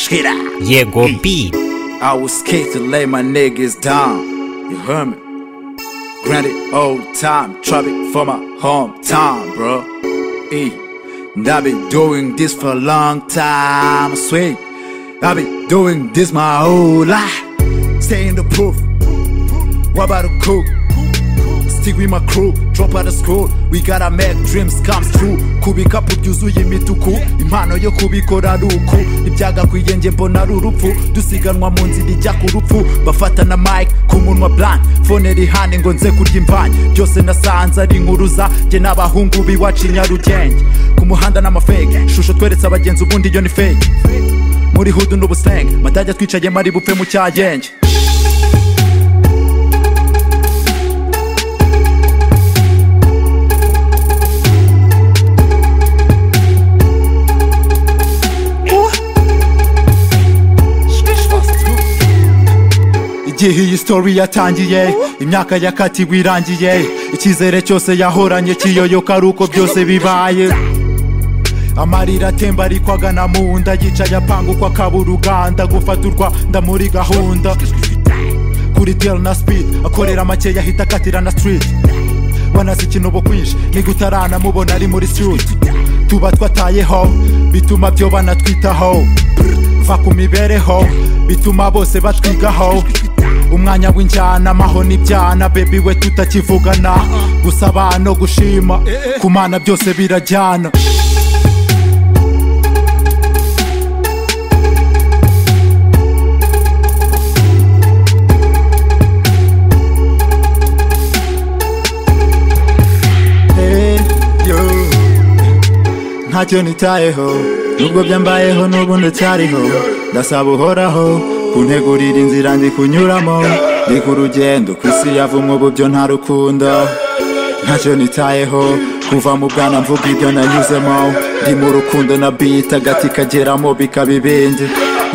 Shit out. Yego B. I was kicked to lay my niggas down. You heard me? Granted, old time, trouble for my hometown, bro. E. And I've been doing this for a long time, I swear. I've been doing this my whole life. Stay in the proof. What about the cook? Stick with my crew, drop out of school We gotta make dreams come true kubika byuzuye imituku impano yo kubikora ari uku ibyagakwiye nge mbona ari urupfu dusiganwa mu nzira ijya ku rupfu bafata na mike ku munwa blank fone iri hane ngo nze kurya imvange byose nasanze ari inkuruza njye n'abahungu b'iwacu i nyarugenge ku muhanda n'amafege ishusho tweretse abagenzi ubundi iyo ni fake muri hudu n'ubusenge matajya twicaye mari bupfe mu cyagenge igihe iyi story yatangiye imyaka yakatiwe irangiye icyizere cyose yahoranye kiyoyoka ari uko byose bibaye amarira atemba ariko agana mu nda yicaye apanga uko akabura uganda gufaturwa nda muri gahunda kuri del na speed akorera makeya ahita akatira na street banazi ikinobo kwinshi niga utaranamubona ari muri street tuba twatayeho bituma byo banatwitaho va ku mibereho bituma bose batwigaho umwanya w'injyana amaho n'ibyana bebi we tutakivugana gusaba no gushima kumana byose birajyana Hey, yo. ntacyo nitayeho nubwo byambayeho n'ubu ndacyariho ndasaba uhoraho kuntegurira inzira ndi kunyuramo ndi ku rugendo ku isi yavumwe ubu byo ntarukunda ntacyo nitayeho kuva mu bwana mvuga ibyo nanyuzemo ndi mu rukundo na bita agati kageramo bikaba ibindi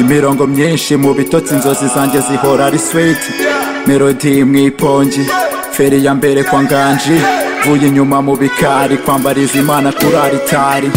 imirongo myinshi mu bitotsi inzozi zanjye zihora ari sweet melody mu ipongi feri ya mbere kwa nganji vuye inyuma mu bikari kwambariza imana kuri aritari